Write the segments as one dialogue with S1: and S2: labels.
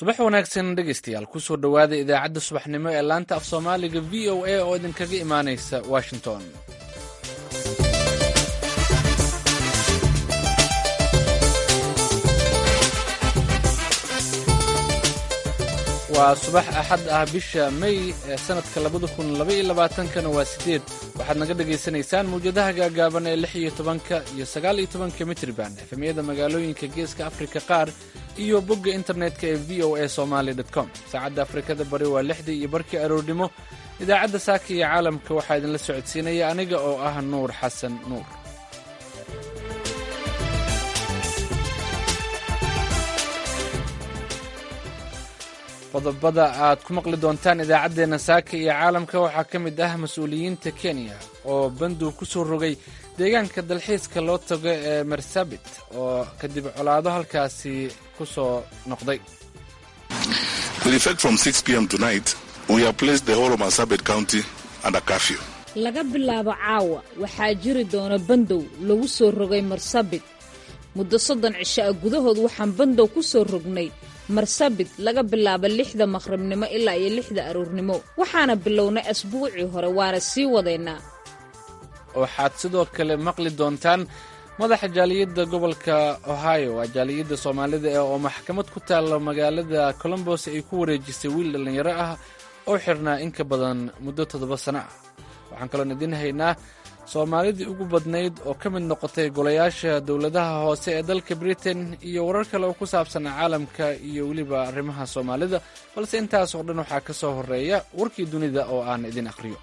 S1: subax wanaagsan dhegaystayaal kusoo dhowaada idaacadda subaxnimo ee laanta af soomaaliga v o a oo idinkaga imaanaysa washington waa subax axad ah bisha may ee sannadka labada kun labaiyo labaatankana waa siddeed waxaad naga dhagaysanaysaan mawjadaha gaagaaban ee lix iyo tobanka iyo sagaal iyo tobanka mitriban efemyada magaalooyinka geeska afrika qaar iyo bogga internetka ee v o a somaali com saacadda afrikada bari waa lixdii iyo barkii aroornimo idaacadda saaka iyo caalamka waxaa idinla socodsiinaya aniga oo ah nuur xasan nuur qodobada aad ku maqli doontaan idaacaddeenna saaka iyo caalamka waxaa ka mid ah mas-uuliyiinta kenya oo bandow ku soo rogay deegaanka dalxiiska loo tago ee marsabit oo kadib colaado halkaasi ku soo noqday
S2: laga bilaabo caawa waxaa jiri doona bandow lagu soo rogay marsabit muddo soddon cisho ah gudahood waxaan bandow ku soo rognay marsabit laga bilaabo lixda maqribnimo ilaa iyo lixda aroornimo waxaana bilownay asbuucii hore waana sii wadaynaa
S1: waxaad sidoo kale maqli doontaan madaxa jaaliyadda gobolka ohio waa jaaliyadda soomaalida ee oo maxkamad ku taalla magaalada colombos ay ku wareejisay wiil dhallinyaro ah oo xirnaa in ka badan muddo toddoba sano ah waxaan kaloon idiin haynaa soomaalidii ugu badnayd oo ka mid noqotay golayaasha dowladaha hoose ee dalka britain iyo warar kale oo ku saabsan caalamka iyo weliba arrimaha soomaalida balse intaas oo dhan waxaa ka soo horreeya warkii dunida oo aan idin akhriyo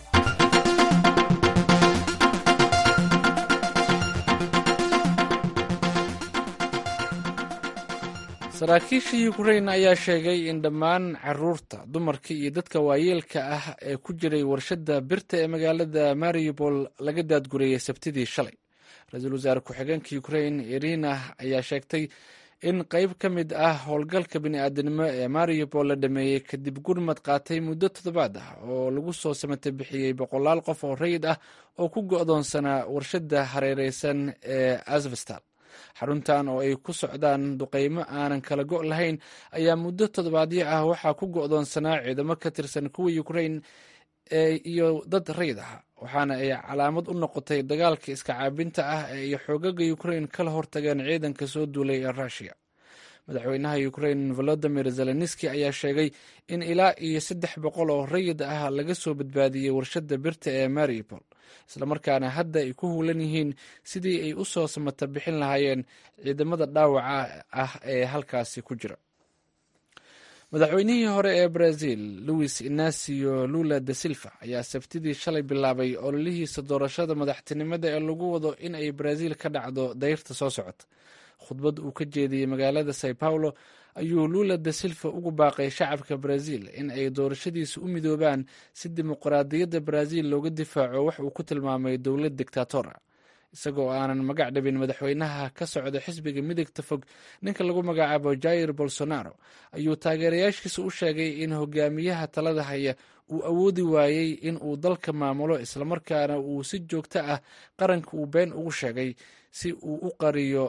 S1: saraakiisha yukrain ayaa sheegay in dhammaan caruurta dumarka iyo dadka waayeelka ah ee ku jiray warshadda birta ee magaalada mariupol laga daadgurayay sabtidii shalay ra-iisul wasaare ku-xigeenka yukrain irina ayaa sheegtay in qayb ka mid ah howlgalka bini'aadanimo ee mariupol la dhameeyey kadib gurmad qaatay muddo toddobaad ah oo lagu soo samatay bixiyey boqolaal qof oo rayid ah oo ku go'doonsanaa warshadda hareereysan ee asvestal xaruntan oo ay ku socdaan duqaymo aanan kala go' lahayn ayaa muddo toddobaadyo ah waxaa ku go'doonsanaa ciidamo ka tirsan kuwa yukrain iyo dad rayid ah waxaana ay calaamad u noqotay dagaalka iska caabinta ah ee ay xoogaga yukrain kala hortageen ciidanka soo duulay ee ruushiya madaxweynaha yukrain volodimir zelenski ayaa sheegay in ilaa iyo saddex boqol oo rayid ah laga soo badbaadiyey warshadda birta ee mariupol islamarkaana hadda ay ku huulan yihiin sidii ay u soo samata bixin lahaayeen ciidamada dhaawaca ah ee halkaasi ku jira madaxweynihii hore ee brazil louis inacio lula da silva ayaa sabtidii shalay bilaabay ololihiisa doorashada madaxtinimada ee lagu wado in ay brazil ka dhacdo dayrta soo socota khudbad uu ka jeediyey magaalada sao paulo ayuu lula da silva ugu baaqay shacabka brazil in ay doorashadiisa u midoobaan si dimuqraadiyadda brazil looga difaaco wax uu ku tilmaamay dowlad dictatora isagoo aanan magac dhabin madaxweynaha ka socda xisbiga midigta fog ninka lagu magacaabo jair bolsonaro ayuu taageerayaashiisa u sheegay in hogaamiyaha talada haya uu awoodi waayey in uu dalka maamulo islamarkaana uu si joogto ah qaranka uu been ugu sheegay si uu u qariyo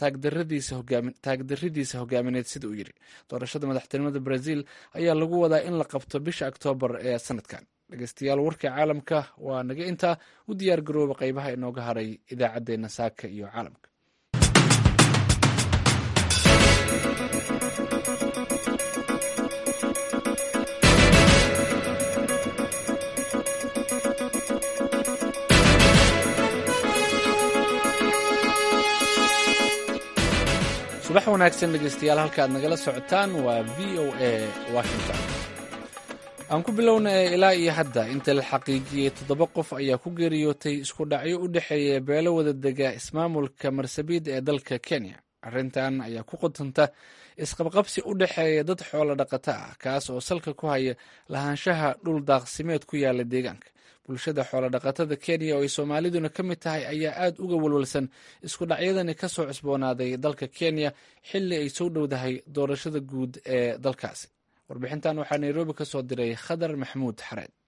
S1: taagdaridiisa hogaamineed sida uu yidhi doorashada madaxtinimada brazil ayaa lagu wadaa in la qabto bisha oktoobar ee sanadkan dhegeystayaal warka caalamka waa naga intaa u diyaar garooba qaybaha inooga haray idaacaddeenna saaka iyo caalamka subax wanaagsan dhegeystayaal halka aad nagala socotaan waa v o a washington aan ku bilowna ilaa iyo hadda inta la xaqiijiyey toddoba qof ayaa ku geeriyootay isku dhacyo u dhexeeya beelo wada dega ismaamulka marsabiid ee dalka kenya arrintan ayaa ku qodanta isqabqabsi u dhexeeya dad xoolo dhaqato ah kaas oo salka ku haya lahaanshaha dhul daaqsimeed ku yaala deegaanka bulshada xoolodhaqatada kenya oo ay soomaaliduna ka mid tahay ayaa aad uga walwalsan isku dhacyadani ka soo cusboonaaday dalka kenya xilli ay soo dhowdahay doorashada guud ee dalkaasi warbixintan waxaa nairobi ka soo diray khadar maxamuud xareed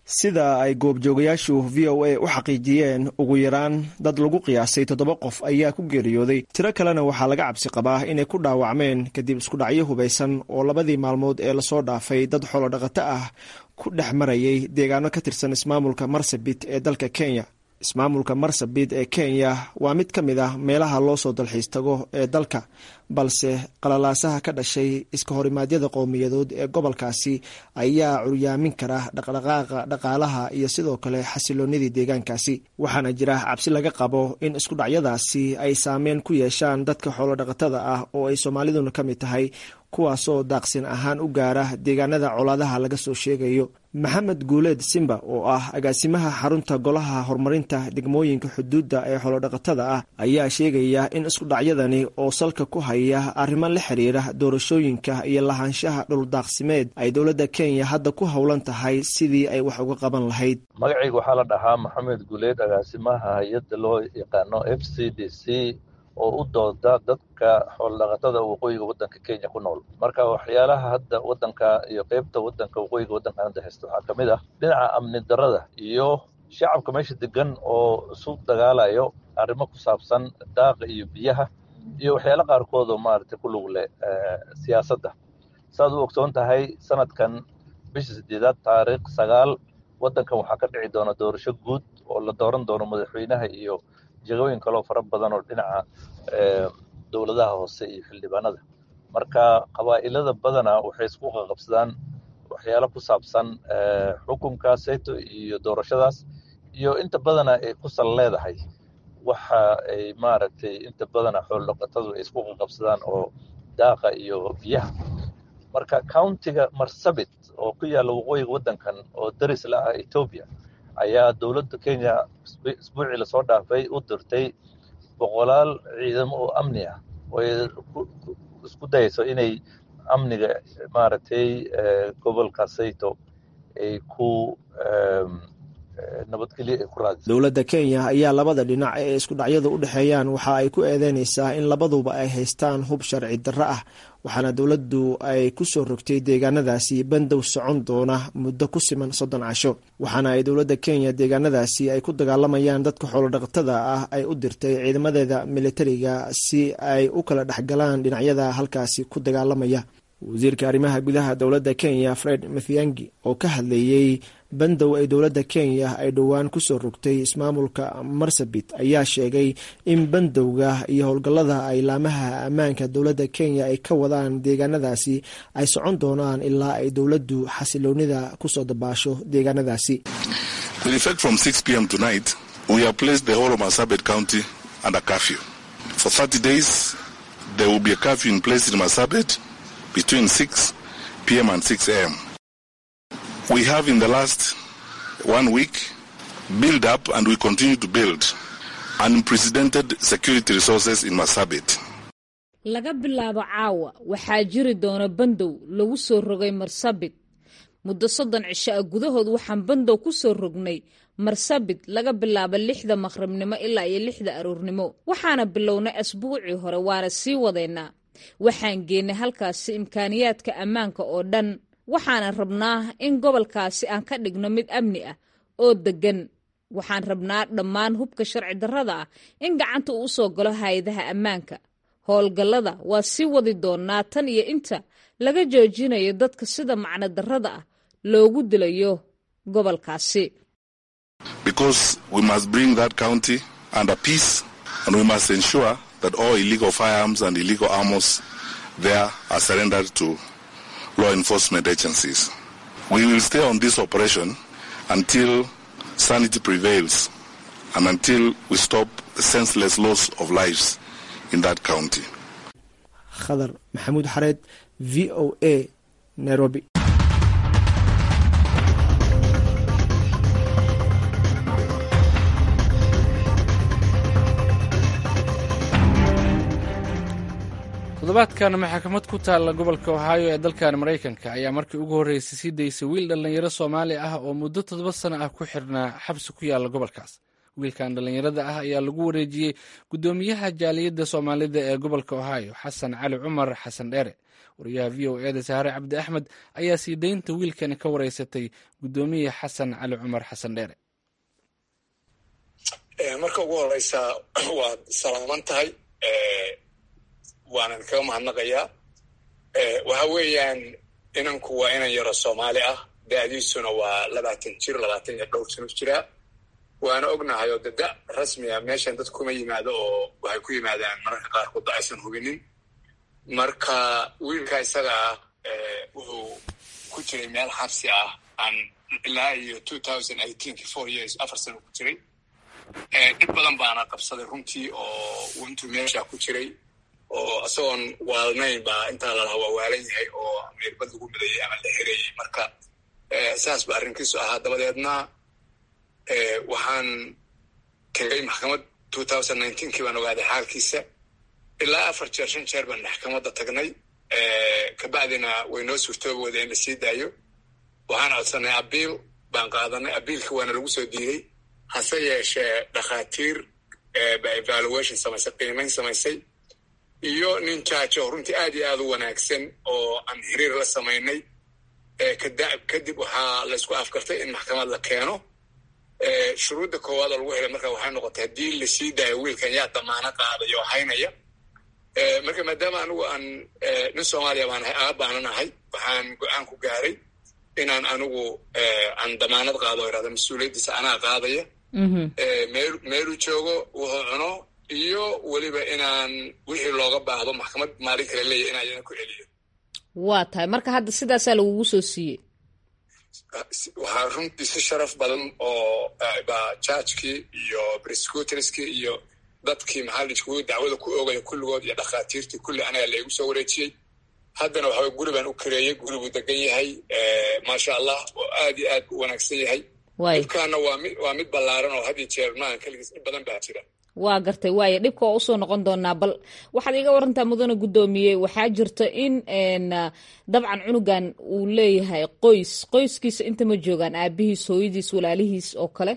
S3: sida ay goobjoogayaashu v o a u xaqiijiyeen ugu yaraan dad lagu qiyaasay toddoba qof ayaa ku geeriyooday tiro kalena waxaa laga cabsi qabaa inay ku dhaawacmeen kadib iskudhacyo hubaysan oo labadii maalmood ee lasoo dhaafay dad xoolodhaqato ah ku dhex marayay deegaano ka tirsan ismaamulka marsabit ee dalka kenya ismaamulka marsabit ee kenya waa mid ka mid ah meelaha loo soo dalxiis tago ee dalka balse qalalaasaha ka dhashay iska horimaadyada qowmiyadood ee gobolkaasi ayaa curyaamin kara dhaqdhaqaaqa dhaqaalaha iyo sidoo kale xasiloonidii deegaankaasi waxaana jira cabsi laga qabo in iskudhacyadaasi ay saameyn ku yeeshaan dadka xoolodhaqatada ah oo ay soomaaliduna ka mid tahay kuwaasoo daaqsin ahaan u gaara deegaanada colaadaha laga soo sheegayo maxamed guuleed simba oo ah agaasimaha xarunta golaha horumarinta degmooyinka xuduudda ee xoolodhaqatada ah ayaa sheegaya in iskudhacyadani oo salka ku haya arrimo la xiriira doorashooyinka iyo lahaanshaha dhuldaaqsimeed ay dowladda kenya hadda ku howlan tahay sidii ay wax uga qaban lahayd
S4: magacayga waxaa la dhahaa maxamed guuleed agaasimaha hay-adda loo yaqaano f c d c oo u dooda dadka xoolodhaqatada waqooyiga waddanka kenya ku nool marka waxyaalaha hadda waddanka iyo qeybta waddanka waqooyiga waddankan hadda haysta waxaa ka mid ah dhinaca amni darrada iyo shacabka meesha degan oo isu dagaalayo arrimo ku saabsan daaqa iyo biyaha iyo waxyaala qaarkood oo maaragtay ku lug leh siyaasadda saaad u ogsoon tahay sanadkan bisha sideedaad taariikh sagaal waddankan waxaa ka dhici doona doorasho guud oo la dooran doono madaxweynaha iyo jegooyin kaloo fara badan oo dhinaca dowladaha hoose iyo xildhibaanada marka qabaa'ilada badana waxay isku qaqabsadaan waxyaalo ku saabsan xukunka seto iyo doorashadaas iyo inta badana ay ku sal leedahay waxa ay maaragtay inta badana xoolodhaqatadu ay isku qaqabsadaan oo daaqa iyo biyaha marka countiga marsabit oo ku yaalla waqooyiga waddankan oo daris la ah etoobiya ayaa dowladda kenya isbuucii lasoo dhaafay u dirtay boqolaal ciidamo oo amni ah oo ay isku dayayso inay amniga maaragtay gobolka sayto ay ku nabadgelyo ay ku raadiso
S3: dowladda kenya ayaa labada dhinac ee iskudhacyadu u dhexeeyaan waxa ay ku eedeynaysaa in labaduba ay haystaan hub sharci darro ah waxaana dowladdu ay ku soo rogtay deegaanadaasi bandow socon doona muddo ku siman soddon casho waxaana ay dowladda kenya deegaanadaasi ay ku dagaalamayaan dadka xoolodhaqatada ah ay u dirtay ciidamadeeda militariga si ay u kala dhexgalaan dhinacyada halkaasi ku dagaalamaya wasiirka arrimaha gudaha dowladda kenya fred mathiangi oo ka hadlayey bandow ay dowladda kenya ay dhowaan ku soo rogtay ismaamulka marsabit ayaa sheegay in bandowga iyo howlgallada ay laamaha ammaanka dowladda kenya ay ka wadaan deegaanadaasi ay socon doonaan ilaa ay dowladdu xasiloonida kusoo dabaasho deegaanadaasi
S5: between 6 p.m. and 6 a.m. We have in the last one week built up and we continue to build unprecedented security resources in Masabit.
S2: laga bilaabo caawa waxaa jiri doona bandow lagu soo rogay marsabit muddo soddon cisho ah gudahood waxaan bandow ku soo rognay marsabit laga bilaabo lixda maqribnimo ilaa iyo lixda aroornimo waxaana bilownay asbuucii hore waana sii wadaynaa waxaan geennay halkaasi imkaaniyaadka ammaanka oo dhan waxaana rabnaa in gobolkaasi aan ka dhigno mid amni ah oo deggan waxaan rabnaa dhammaan hubka sharci darrada ah in gacanta uu usoo galo hay-adaha ammaanka howlgallada waa sii wadi doonaa tan iyo inta laga joojinayo dadka sida macno darrada ah loogu dilayo gobolkaasi
S5: that all illegal firearms and illegal arms there are surrendered to law enforcement agencies. We will stay on this operation until sanity prevails and until we stop the senseless loss of lives in that county.
S3: khadar maxamuud xareed v o a nairobi
S1: toddobaadkan maxkamad ku taalla gobolka ohaayo ee dalkan maraykanka ayaa markii ugu horreysay sii daysay wiil dhallinyaro soomaali ah oo muddo toddoba sano ah ku xirnaa xabsi ku yaalla gobolkaas wiilkan dhallinyarada ah ayaa lagu wareejiyey guddoomiyaha jaaliyadda soomaalida ee gobolka ohaayo xasan cali cumar xasan dheere wariyaha v o eeda saare cabdi axmed ayaa sii daynta wiilkani ka wareysatay guddoomiye xasan cali cumar xasan dheere
S6: marka ugu horeysa waad salaaman tahay waanan kaga mahadnaqayaa waxa weeyaan inanku waa inan yaro soomaali ah da-diisuna waa labaatan jir labaatan iyo dhowr sano jiraa waana ognahay oo de da rasmiga meeshan dad kuma yimaado oo waxay ku yimaadaan mararka qaarkood da aysan hubinin marka wiilka isaga ah wuxuu ku jiray meel xabsi ah aan ilaa iyo two thousand eighteenki four years afar sano ku jiray dhib badan baana qabsaday runtii oo intuu meesha ku jiray oo isagoon waalnayn baa intaa lalaha waa waalan yahay oo meerbad lagu midayay ama la xirayay marka saas ba arrinkiisu ahaa dabadeedna waxaan tegay maxkamad two thousand nineteenkii baan ogaaday xaalkiisa ilaa afar jeer shan jeer baan maxkamadda tagnay kabacdina way noo suurtoobi wada in la sii daayo waxaan codsanay abiil baan qaadanay abiilka waana lagu soo diiday hase yeeshee dhakhaatiir ba evaluation samaysay qiimayn samaysay iyo nin jaajo oo runtii aad iyo aad u wanaagsan oo aan xiriir la samaynay kadib waxaa laysku afkartay in maxkamad la keeno shuruudda koowaad oo lagu helay marka waxay noqotay haddii lasii daayo wiilkan yaa damaano qaadaya oo haynaya marka maadaama anigu aan nin soomaaliya baan ahay aab baanan ahay waxaan go-aan ku gaaray inaan anigu aan damaanad qaado o irahda mas-uuliyaddiisa anaa qaadaya meel meeluu joogo wuxuu cuno iyo weliba inaan wixii looga baahdo maxkamad maalin kale leeyahy inaan yana ku celiyo
S2: waa tahay marka hadda sidaasaa lagugu soo siiyey
S6: waxaa runtii si sharaf badan oo ba jaajkii iyo brescutorskii iyo dadkii maxaa dacwada ku oogaya kulligood iyo dhakhaatiirtii kulli anaga la igu soo wareejiyey haddana waxa guri baan u kareeyey guri buu degan yahay maasha allah oo aad iyo aad u wanaagsan yahay dhibkaana waa mid waa mid ballaaran oo had iyo jeer maahan keligiis dhib badan baa jira
S2: waa gartay waaya dhibka waa usoo noqon doonaa bal waxaad iga warantaa mudane guddoomiye waxaa jirta in dabcan cunugan uu leeyahay qoys qoyskiisa inta ma joogaan aabihiis hooyadiis walaalihiis oo kale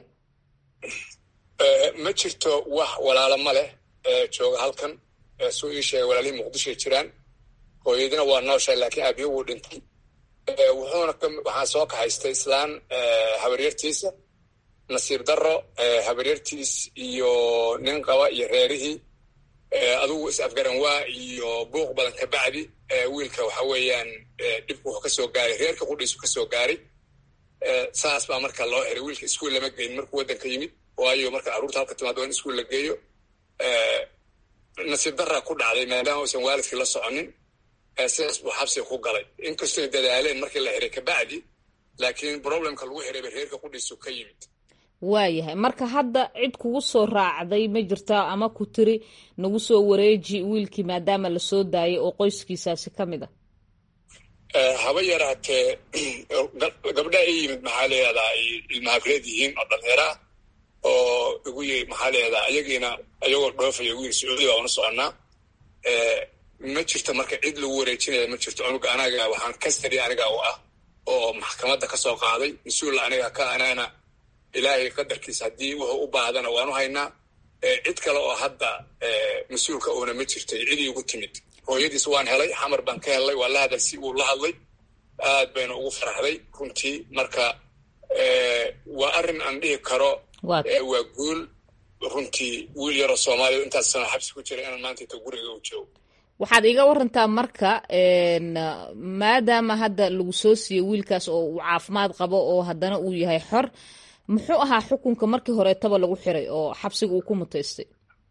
S6: ma jirto wax walaalo ma leh jooga halkan suu ii sheegay walaalihii muqdishoay jiraan hooyadina waa nooshahay laakiin aabihi wuu dhintay wuxuuna waxaa soo kaxaystay islaan habaryartiisa nasiib darro habaryartiis iyo nin qaba iyo reerihii adugu is-afgaran waa iyo buuq badan ka bacdi wiilka waxa weeyaan dhibku wuxuu ka soo gaaray reerka qudhiisu ka soo gaaray saas baa marka loo xiray wiilka iskuol lama geyn markuu waddanka yimid waayo marka carruurta halka timaado in iskuol la geeyo nasiib darraa ku dhacday maadaama uusan waalidkii la soconin sidaas buu xabsiga ku galay inkastoy dadaaleen markii la xiray kabacdi laakiin problemka lagu xirayba reerka qudhiisu ka yimid
S2: waayahay marka hadda cid kugu soo raacday ma jirtaa ama ku tiri nagu soo wareeji wiilkii maadaama lasoo daayay oo qoyskiisaasi ka mid
S6: a haba yaraatee gabdha i yimid maxaa leedaa ay ilmahabreed yihiin oo dhallinyara ah oo igu yiri maxaa leedaa ayagiina ayagoo dhoofaya igu yiri sacuudi baa una soconnaa ma jirto marka cid lagu wareejinaya ma jirto cunuga anaga waxaan kastari aniga u ah oo maxkamadda ka soo qaaday mas-uul aniga ka anana ilaahay qadarkiisa haddii wuxuu u baahdana waanu haynaa cid kale oo hadda mas-uulka uuna ma jirtay cidii ugu timid hooyadiis waan helay xamar baan ka helay waa la hadalsi wuu la hadlay aad bayna ugu faraxday runtii marka waa arrin aan dhihi karo waa guul runtii wiil yaroo soomaaliya intaas sano xabsi ku jira inaan maanta inta guriga u joogo
S2: waxaad iga warantaa marka maadaama hadda lagu soo siiyey wiilkaas oo uu caafimaad qabo oo haddana uu yahay xor muxuu ahaa xukunka markii horeetaba lagu xiray oo xabsiga uu ku mutaystay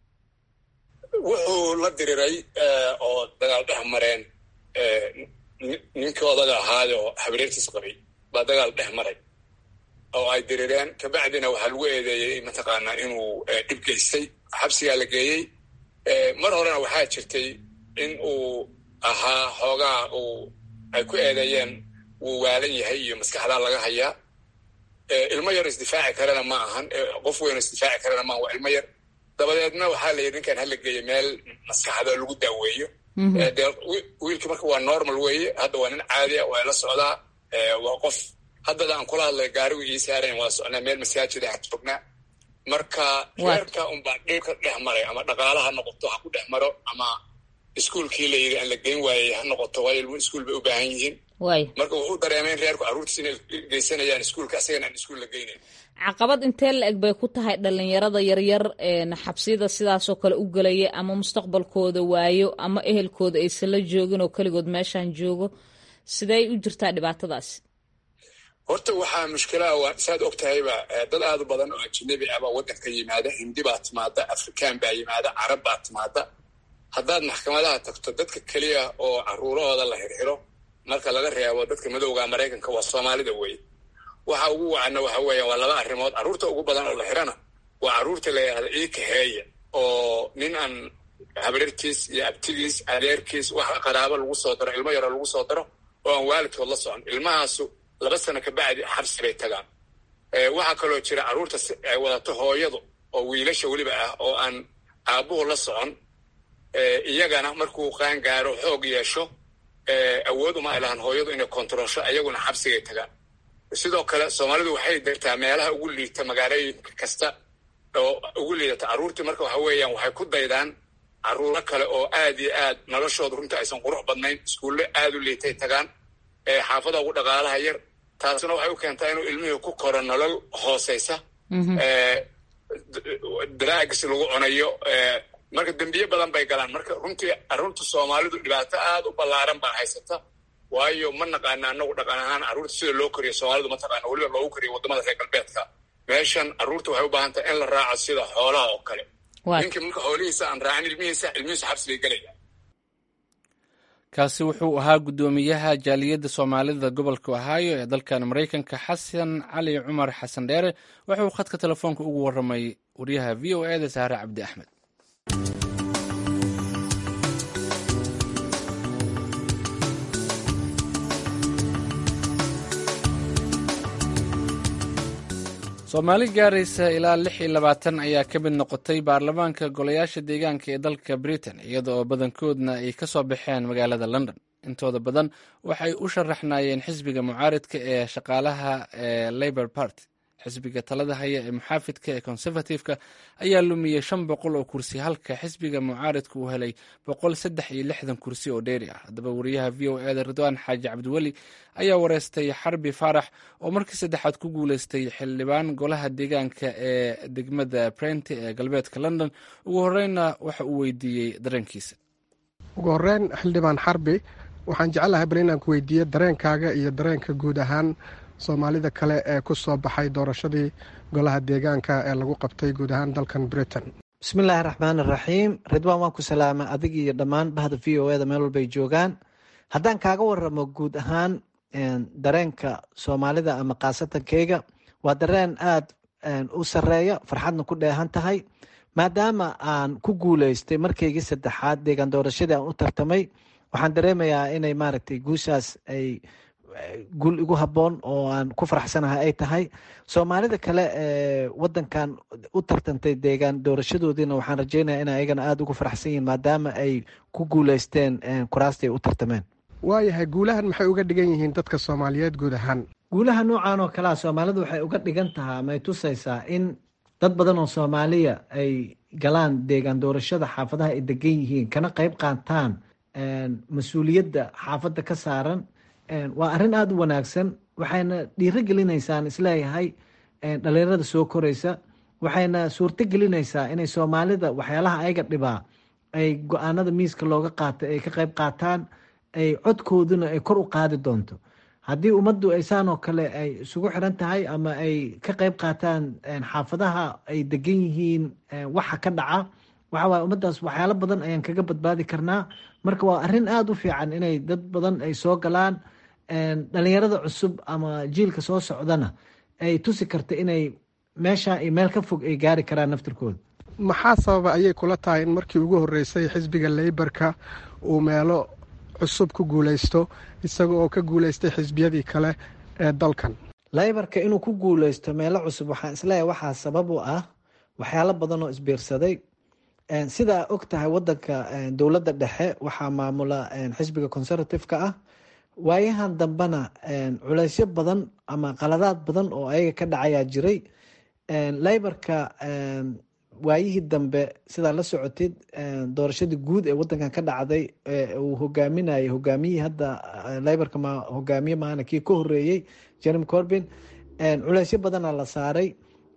S6: wuxuu la diriray oo dagaal dhex mareen ninkii odaga ahaayo habareertiis qabay baa dagaal dhex maray oo ay dirireen kabacdina waxaa lagu eedeeyey mataqaanaa inuu dhib geystay xabsigaa la geeyey mar horena waxaa jirtay in uu ahaa xoogaa uu ay ku eedeeyeen wuu waalan yahay iyo maskaxdaa laga hayaa ilmo yar isdifaaci karana ma ahan qof weyn isdifaaci karana maahan waa ilmo yar dabadeedna waxaa la yidhi ninkan hala geeyo meel maskaxda lagu daaweeyo dee wiilkii marka waa normal weeye hadda waa nin caadi a waa la socdaa waa qof haddada aan kula hadlay gaarigu ii saarayn waa socnaa meel masaajid ah joognaa marka reerka unbaa dhibka dhex maray ama dhaqaalaha noqoto ha ku dhex maro ama iskuolkii la yidhi aan la geyn waayey ha noqoto waayo ilmuhu iskuol bay u baahan yihiin marka wuxuu dareemay in reerku carruurtiis inay geysanayaan iskuolka asagana aan iskuol la geynayn
S2: caqabad intee la eg bay ku tahay dhalinyarada yaryar xabsiyada sidaasoo kale u gelaya ama mustaqbalkooda waayo ama ehelkooda aysan la joogin oo keligood meeshaan joogo sidey u jirtaa dhibaatadaasi
S6: horta waxaa mushkilaa waa saad og tahayba dad aad u badan oo ajanabi ah baa waddanka yimaada hindi baa timaada afrikaan baa yimaada carab baa timaada haddaad maxkamadaha tagto dadka keliya oo caruurahooda la xirxiro marka laga reebo dadka madowga maraykanka waa soomaalida wey waxa ugu wacana waxa weeyaan waa laba arrimood carruurta ugu badan oo la xirana waa carruurta la yidhahda ii kaxeeya oo nin aan habriirtiis iyo abtigiis adeerkiis wax qaraabo lagu soo daro ilmo yaroo lagu soo daro oo aan waalidkood la socon ilmahaasu laba sano kabacdi xabsi bay tagaan waxaa kaloo jira carruurta ay wadato hooyadu oo wiilasha weliba ah oo aan aabbuhu la socon iyagana markuu qaan gaaro xoog yeesho awood uma ay lahaan hooyadu inay kontaroosho ayaguna xabsigay tagaan sidoo kale soomaalidu waxay degtaa meelaha ugu liita magaalooyinka kasta oo ugu liidata carruurtii marka waxa weeyaan waxay ku daydaan carruuro kale oo aad iyo aad noloshooda runta aysan qurux badnayn iskuulle aad u liitay tagaan xaafada ugu dhaqaalaha yar taasna waxay u keentaa inuu ilmihii ku koro nolol hooseysa daraagis lagu cunayo marka dembiye badan bay galaan marka runtii carruurta soomaalidu dhibaato aad u ballaaran baa haysata waayo ma naqaana anagu dhaqan ahaan carruurta sida loo koriyo soomaalidu ma taqaana weliba loogu koriyo waddamada reer galbeedka meeshan carruurta waxay u baahan tahay in la raaco sida xoolaha oo kale ninkii marka xoolihiisa aan raacin ilmihiisa ilmihiisa xabsi bay gelaya
S1: kaasi wuxuu ahaa guddoomiyaha jaaliyadda soomaalida gobolka ohaayo ee dalkan maraykanka xasan cali cumar xasan dheere wuxuu khadka telefoonka ugu warramay wariyaha v o e da saare cabdi axmed soomaali gaaraysa ilaa lix iyo labaatan ayaa ka mid noqotay baarlamaanka golayaasha deegaanka ee dalka britain iyada oo badankoodna ay ka soo baxeen magaalada london intooda badan waxay u sharaxnaayeen xisbiga mucaaridka ee shaqaalaha ee labor party xisbiga talada haya ee muxaafidka ee conservative-ka ayaa lumiyey shan boqol oo kursi halka xisbiga mucaaridka uu helay boqol saddex iyo lixdan kursi oo dheeri ah haddaba wariyaha v o e da ridwaan xaaji cabdiweli ayaa wareystay xarbi faarax oo markii saddexaad ku guuleystay xildhibaan golaha deegaanka ee degmada brenti ee galbeedka london ugu horreynna waxa uu weydiiyey dareenkiisa
S7: ugu horreyn xildhibaan xarbi waxaan jeclahay bal inaan ku weydiiyo dareenkaaga iyo dareenka guud ahaan soomaalida kale ee ku soo baxay doorashadii golaha deegaanka ee lagu qabtay guud ahaan dalkan britain
S8: bismillaahi raxmaan iraxiim ridwaan waan ku salaama adig iyo dhammaan bahda v o eda meel walbay joogaan haddaan kaaga waramo guud ahaan dareenka soomaalida ama kaasatankeyga waa dareen aad u sareeya farxadna ku dheehan tahay maadaama aan ku guuleystay markaygii saddexaad deegaan doorashadii aan u tartamay waxaan dareemayaa inay maaragtay guushaas ay guul igu habboon oo aan ku faraxsanahay ay tahay soomaalida kale ee wadankan u tartantay deegaan doorashadoodiina waxaan rajeynaya in ayagana aada ugu faraxsan yihiin maadaama ay ku guuleysteen kuraastii ay u tartameen
S7: waayahay guulahan maxay uga dhigan yihiin dadka soomaaliyeed guud ahaan
S8: guulaha noocan oo kalea soomaalidu waxay uga dhigan tahaa may tusaysaa in dad badan oo soomaaliya ay galaan deegaan doorashada xaafadaha ay degan yihiin kana qeyb qaataan mas-uuliyadda xaafadda ka saaran waa arrin aada u wanaagsan waxayna dhiiro gelinaysaan isleeyahay dhalinyarada soo koreysa waxayna suurto gelinaysaa inay soomaalida waxyaalaha ayaga dhibaa ay go-aanada miiska looga qaatay ay ka qeyb qaataan ay codkooduna ay kor u qaadi doonto haddii ummaddu ay saan oo kale ay isugu xiran tahay ama ay ka qeyb qaataan xaafadaha ay degan yihiin waxa ka dhaca waxa waye ummaddaas waxyaalo badan ayaan kaga badbaadi karnaa marka waa arrin aada u fiican inay dad badan ay soo galaan dhalinyarada cusub ama jiilka soo socdana ay tusi karta inay meesha iyo meel ka fog ay gaari karaan naftirkooda
S7: maxaa sababa ayay kula tahay in markii ugu horreysay xisbiga leybarka uu meelo cusub ku guuleysto isaga oo ka guuleystay xisbiyadii kale ee dalkan
S8: leybarka inuu ku guuleysto meelo cusub waxaan isleeyahay waxaa sabab u ah waxyaalo badan oo isbiirsaday sidaa og tahay wadanka dowladda dhexe waxaa maamula xisbiga conservative-ka ah waayahan dambena culeysyo badan ama qaladaad badan oo ayaga ka dhacayaa jiray leybarka waayihii dambe sidaa la socotid doorashadii guud ee wadankan ka dhacday uu hogaaminayay hogaamiyihii hadda liborka ma hogaamiye maana kii ka horeeyey jeremy corbin culeysyo badana la saaray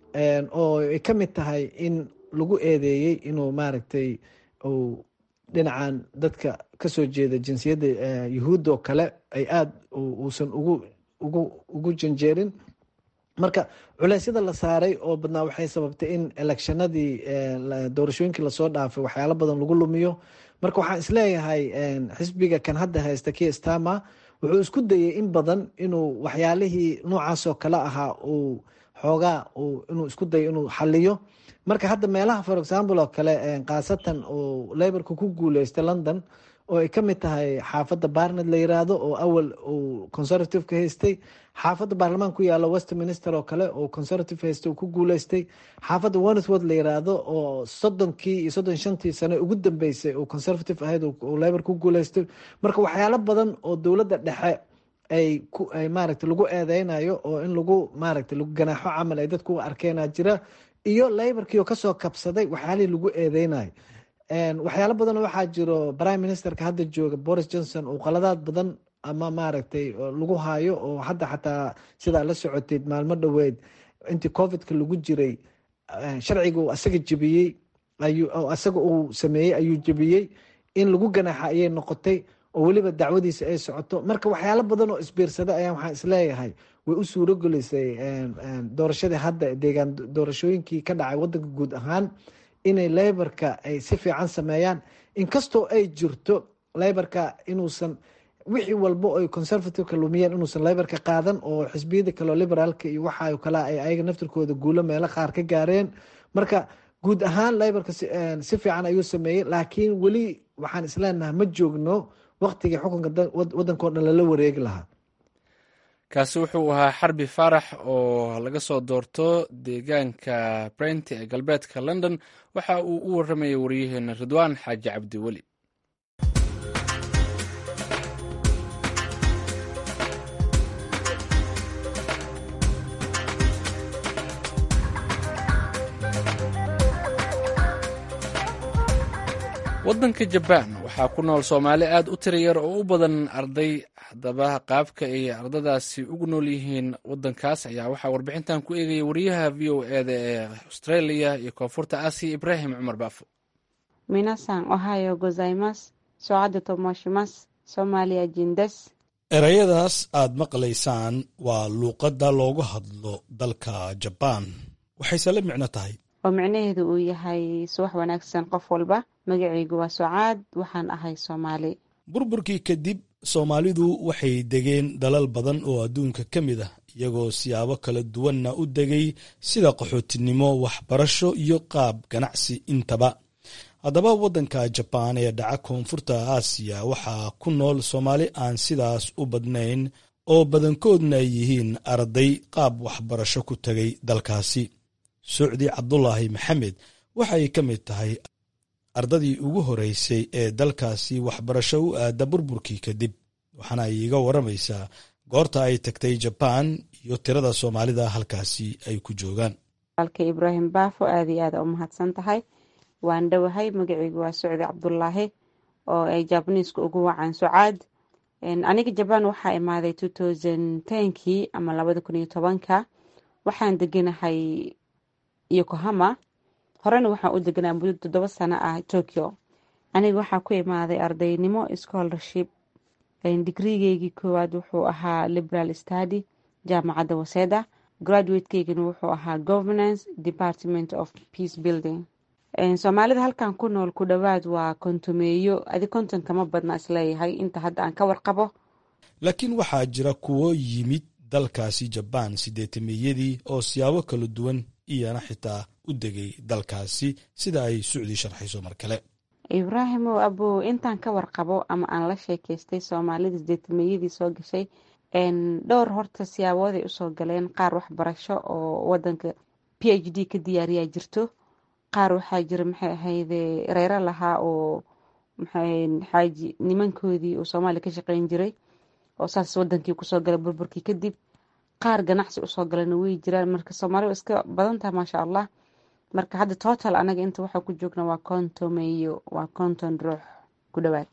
S8: oo ay ka mid tahay in lagu eedeeyey inuu maaragtay uu dhinacan dadka kasoo jeeda jinsiyadda yuhuudda oo kale ay aada uusan ugu ugu ugu janjeerin marka culeysyada la saaray oo badnaa waxay sababtay in electionadii doorashooyinkii lasoo dhaafay waxyaalo badan lagu lumiyo marka waxaan isleeyahay xisbiga kan hadda haysta ki stama wuxuu isku dayay in badan inuu waxyaalihii noocaasoo kale ahaa uu xoogaa inuu isku dayo inuu xaliyo marka hadda meelaha for example oo kale khaasatan uu laborka ku guuleystay london oo ay ka mid tahay xaafadda barnet la yiraahdo oo awal uu conservative ka haystay xaafadda baarlamaan ku yaalo westminster oo kale oo conservative haystay uu ku guuleystay xaafadda wannesworth la yiraahdo oo soddonkii iyo soddon shantii sane ugu dambeysay uu conservative ahayd uu labor ku guuleystay marka waxyaalo badan oo dowladda dhexe ay ku ay maaragtay lagu eedeynayo oo in lagu maaragtay lagu ganaaxo camal ay dadku u arkeenaa jira iyo laborkii oo kasoo kabsaday waxyaalihii lagu eedeynayo waxyaalo badan waxaa jiro prime ministerka hadda jooga boris johnson uu qaladaad badan ama maaragtay lagu haayo oo hadda xataa sidaa la socoteed maalmo dhoweed intii covidka lagu jiray sharciga uu asaga jebiyey ayuu asaga uu sameeyey ayuu jebiyey in lagu ganaaxa ayay noqotay oo weliba dacwadiisa ay socoto marka waxyaalo badan oo isbiirsada ayaa waxaan isleeyahay way u suuro gelisay doorashadii hadda deegaan doorashooyinkii ka dhacay wadanka guud ahaan inay laborka ay si fiican sameeyaan inkastoo ay jirto laborka inuusan wixii walba oy conservativeka lumiyeen inuusan laborka qaadan oo xisbiyada kaleo liberaalka iyo waxa kale ay ayaga naftirkooda guulo meelo qaar ka gaareen marka guud ahaan laborka si fiican ayuu sameeyey laakiin weli waxaan isleenahay ma joogno waktigii xukunka wadankao dhan lala wareegi lahaa
S1: kaasi wuxuu ahaa xarbi faarax oo laga soo doorto deegaanka brent ee galbeedka london waxa uu u waramayay wariyaheena ridwaan xaaji cabdiweli waddanka jabaan waxaa ku nool soomaali aad u tira yar oo u badan arday haddaba qaabka ay ardadaasi ugu nool yihiin waddankaas ayaa waxaa warbixintan ku eegaya wariyaha v o eda ee australia iyo koonfurta aasiya ibraahim cumar baafo
S9: minasan ohayo gozaimas socada tomoshimas soomaaliya jindes
S10: erayadaas aad maqlaysaan waa luuqadda loogu hadlo dalka jabaan waxayse la micno tahay
S9: oo micnaheedu uu yahay subax wanaagsan qof walba magacaygu waa socaad waxaan ahay soomaali
S10: burburkii kadib soomaalidu waxay degeen dalal badan oo adduunka ka mid ah iyagoo siyaabo kala duwanna u degay sida qaxootinimo waxbarasho iyo qaab ganacsi intaba haddaba waddanka jabaan ee dhaca koonfurta aasiya waxaa ku nool soomaali aan sidaas u badnayn oo badankoodna ay yihiin arday qaab waxbarasho ku tegay dalkaasi sucdi cabdulaahi maxamed waxay ka mid tahay ardadii ugu horeysay ee dalkaasi waxbarasho u aada burburkii kadib waxaana ay iga waramaysaa goorta ay tagtay jabaan iyo tirada soomaalida halkaasi ay ku joogaan
S9: walka ibraahim baafo aada iyo aada u mahadsan tahay waan dhowahay magaceygu waa sucdi cabdulaahi oo ay jabaniiska ugu wacaan sucaad aniga jabaan waxaa imaaday two thousand tenkii ama labada kun iyo tobanka waxaan deganahay yokohama horena waxaan u deganaa muddo toddoba sano ah tokyo aniga waxaa ku imaaday ardaynimo scholarship digrigeygii koowaad wuxuu ahaa liberal study jaamacadda waseda graduatekeygana wuxuu ahaa governance department of peace building soomaalida halkan ku nool ku dhowaad waa kontumeeyo adi konton kama badna isleeyahay inta hadda aan ka warqabo
S10: laakiin waxaa jira kuwo yimid dalkaasi jabaan sideetameyadii oo siyaabo kala duwan iyana xitaa u degay dalkaasi sida ay sucdi sharxayso mar kale
S9: ibraahimow abow intaan ka warqabo ama aan la sheekeystay soomaalida sideetameyadii soo gashay dhowr horta siyaabooday usoo galeen qaar waxbarasho oo wadanka p h d ka diyaariyaa jirto qaar waxaa jira maxay ahayde reero lahaa oo xaaji nimankoodii uu soomaaliya ka shaqeyn jiray oo saas wadankii kusoo galay burburkii kadib qaar ganacsi usoo galana way jiraan marka soomaaliya iska badantaha maasha allah marka hadda total anaga inta waxaa ku joogna waa konton iyo waa konton ruux ku dhowaad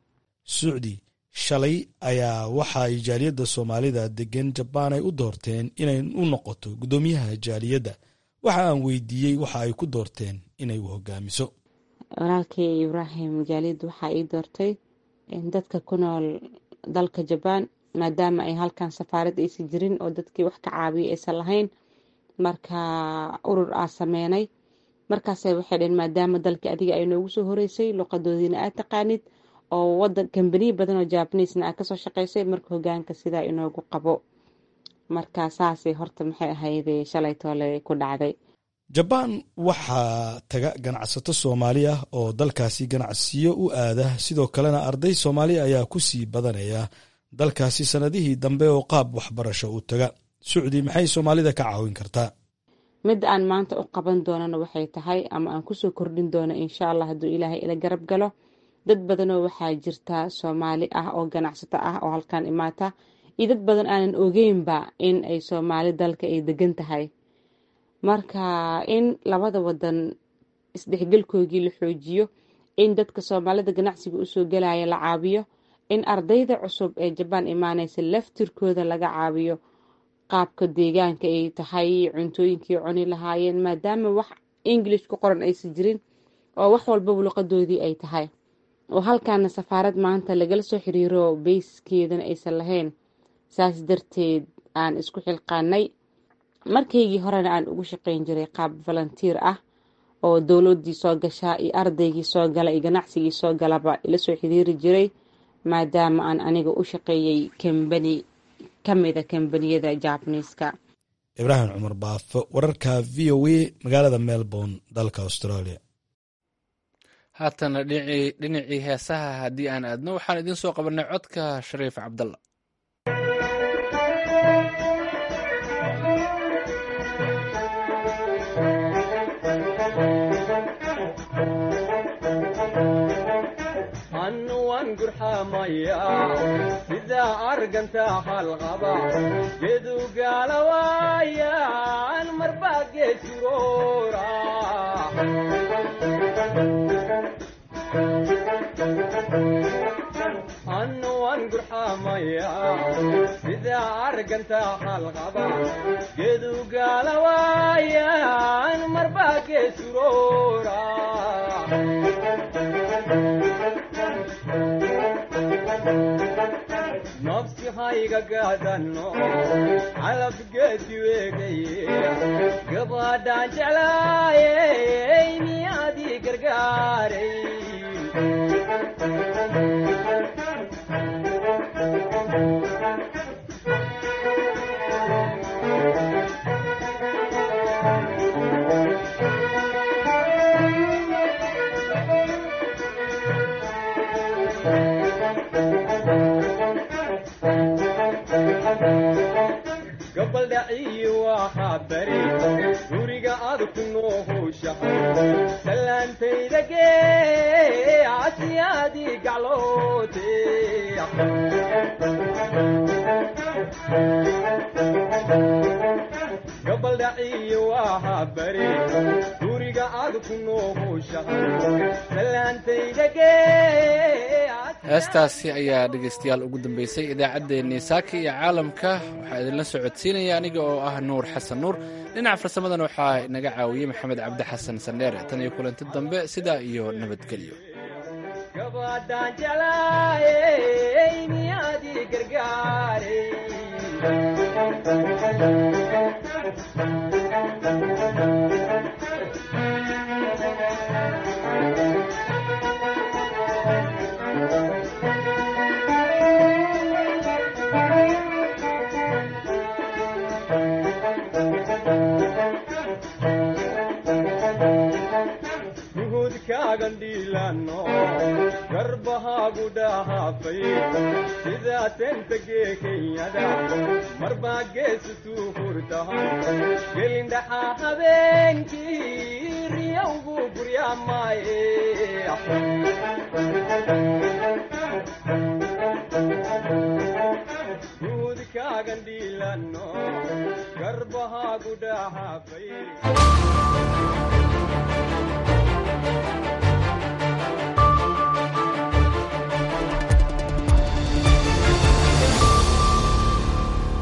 S10: sucdi shalay ayaa waxa ay jaaliyadda soomaalida degan jabaan ay u doorteen inay u noqoto guddoomiyaha jaaliyadda waxa aan weydiiyey waxa ay ku doorteen inay u hogaamiso
S9: walaalkay ibraahim jaaliyadda waxaa ii doortay dadka ku nool dalka jabaan maadaama ay halkan safaarad aysan jirin oo dadkii wax ka caabiya aysan lahayn marka urur aa sameynay markaase waxay dheen maadaama dalkii adiga ay noogu soo horeysay luqadoodiina aad taqaanid oo wadan kambaniya badan oo jabanisna aad kasoo shaqeysay marka hogaanka sidaa inoogu qabo marka saasay horta maxay ahayd shalay toole ku dhacday
S10: jabaan waxaa taga ganacsato soomaali ah oo dalkaasi ganacsiyo u aada sidoo kalena arday soomaali ayaa ku sii badanaya dalkaasi sannadihii dambe oo qaab waxbarasho u taga sucdi maxay soomaalida ka caawin kartaa
S9: midda aan maanta u qaban doonana waxay tahay ama aan kusoo kordhin doono insha allah hadduu ilaahay ila garab galo dad badanoo waxaa jirta soomaali ah oo ganacsato ah oo halkan imaata iyo dad badan aanan ogeynba in ay soomaali dalka ay degan tahay marka in labada wadan isdhexgelkoogii la xoojiyo in dadka soomaalida ganacsiga usoo galaya la caabiyo in ardayda cusub ee jabaan imaaneysa laftirkooda laga caabiyo qaabka deegaanka ay tahay cuntooyinkii cuni lahaayeen maadaama wax english ku qoran aysan jirin oo wax walbaba luqadoodii ay tahay oo halkaana safaarad maanta lagala soo xiriiro beyskeedana aysan lahayn saas darteed aan isku xilqaanay markaygii horena aan ugu shaqeyn jiray qaab volunteer ah oo dowladii soo gashaa iyo ardaygii soo gala iyo ganacsigii soo galaba ila soo xiriiri jiray maadaama aan aniga u shaqeeyey kambani ka mida kambaniyada jabaniiska
S10: ibraahim cumar baafo wararka v o a magaalada melbourne dalka australia
S1: haatana dhinacii heesaha haddii aan aadno waxaan idiin soo qabanay codka shariif cabdalla
S11: sida arganta halqaba gedu gaalawaayan marba geesuroora annuwan gurxamaya sida arganta halqaba gedu gaalawaayan marba geesuroora nafsi hayga gaadano calabgeedi weegaye gabadhaan jeclaayey miyaadii gargaaray gabaldhaciyi waxaa bari guriga aad ku noohowshahay salaantayda gee asiyaadii gacloote gabaldhaciyi waxaa bari guriga aad ku noohowshahay salaantayda gee
S1: heestaasi ayaa dhegaystayaal ugu dambeysay idaacaddeenii saaka iyo caalamka waxaa idinla socodsiinaya aniga oo ah nuur xasan nuur dhinaca farsamadana waxaa inaga caawiyey maxamed cabdi xasan sandheere tan iyo kulanti dambe sidaa iyo nabadgelyo
S11: gabadhaan jeclaayey miyaadii gargaaray gandhiilano garbahaagu dhahaafay sidaa tentagee kenyada marbaa geesutuu hurtahan gelindhaxaa habeenkii riyowgu guryaamaaye guudka gacmahaagan dhiilanno garbahaagu dhahaafay